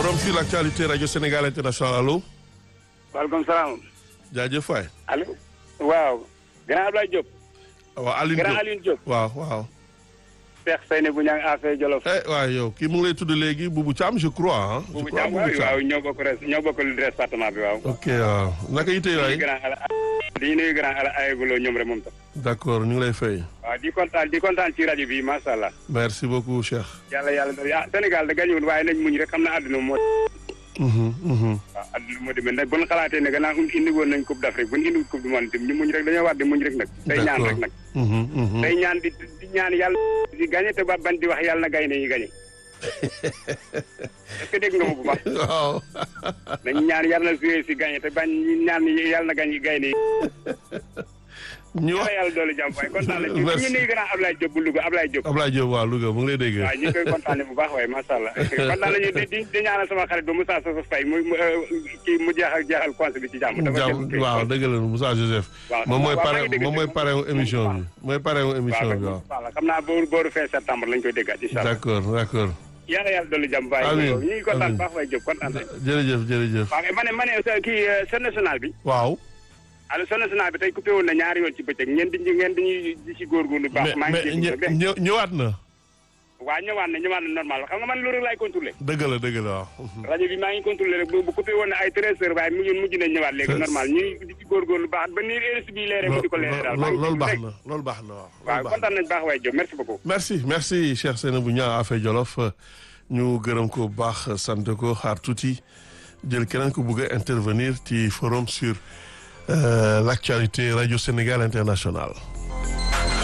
forum sur l'actualité rajo Sénégal international allo. waaleykum salaam. jaajëf waay. allo. waaw. grand Abdoulaye Diop. waaw Alioune grand Diop Alioune Diop. waaw waaw. Cheikh Seyni bu ñang affaire Jolof. eh waaw yow kii mu ngi lay tudd léegi Boubou Thiam je crois ah. je bu crois jàmm Boubou waaw Thiam. waaw ñoo bokk res ñoo bokk département bi waaw. ok waaw naka yite di nuyu waay. grand ala di nuyu grand ala ayeguloo ñoom rek moom tam. d'accord ñu ngi lay fay. waaw di kontaan di kontaan ci rajo bi macha allah. merci beaucoup Cheikh. yàlla yàlla ah Sénégal da gañuwul waaye nañ muñ rek xam na àdduna moo. Mhm, mhm. waaw àdduna moo demee nag bu ñu xalaatee ne gannaaw indi woon nañ coupe d'Afrique bu ñu indi coupe du monde tamit ñu muñ rek dañoo war di muñ rek nag. tey ñaan rek nag. Mhm, mhm. tey ñaan di di ñaan yàlla di gagné te ba ban di wax yàlla na gaynde yi gagné. est-ce que dégg nga ma bu baax. waaw. nañ ñaan yàlla na joué si gagné te bañ ñaan yàlla na gañ gaynde yi. ñu wax yàlla yàlla doole jàmm waaye kontaan nañ ci Merci. ñu nuyu grand Ablaye Diop bu Louga Ablaye Diop. Ablaye Diop waaw Louga mu ngi lay dégg. waaw ñu ngi koy kontaanee bu baax waaye macha allah kontaan nañu di di di ñaanal sama xarit ba Moussa Sow Faye mu mu kii mu jeexal jeexal conseil bi ci jàmm. dafa jàmm jël- waaw dëgg la Moussa Joseph. waaw moom mooy waaw maa pare ngi dégg moom mooy dégg pare wu émission bi mooy pare wu émission bi waaw. waaw xam naa booru booru fin septembre lañ koy déggaat incha allah. d'accord d'accord. yàlla yàlla dolli jàmm bàyyi Amiin, ñu ngi kontaan amiin. bu baax waaye Diop kontaan nañ. jërëjëf jërëjëf. waaw ma ne ma ne sa kii seen national bi. waaw. alors seen national bi tey coupé woon na ñaari yoon ci bëccëg ngeen di ngeen di ñuy di ci góorgóorlu bu baax. mais maa ngi mais dégg ñë- nag ñë- ñëwaat na. waa ñëwaat na ñëwaat na normal xam nga man loolu laay contrôlé. dëgg la dëgg la waaw. rajo bi maa ngi contrôlé rek bu bu coupé woon na ay treize heures waaye mujj mujj nañ ñëwaat léegi normal ñu ngi di ci góorgóorlu baax ba nii RSI bi leeree mu di ko leeree daal. maa ngi loolu dégg baax rek. na loolu baax na waaw. waaw loolu baax na. kontaan nañ baax waaye Diop merci beaucoup. merci merci Cheikh Seynabou Niang Affe Jolof ñu gërëm ko bu baax sant ko xaar tuuti jël keneen ko bëgg a intervenir ci forum sur euh, l'actualité radio Sénégal international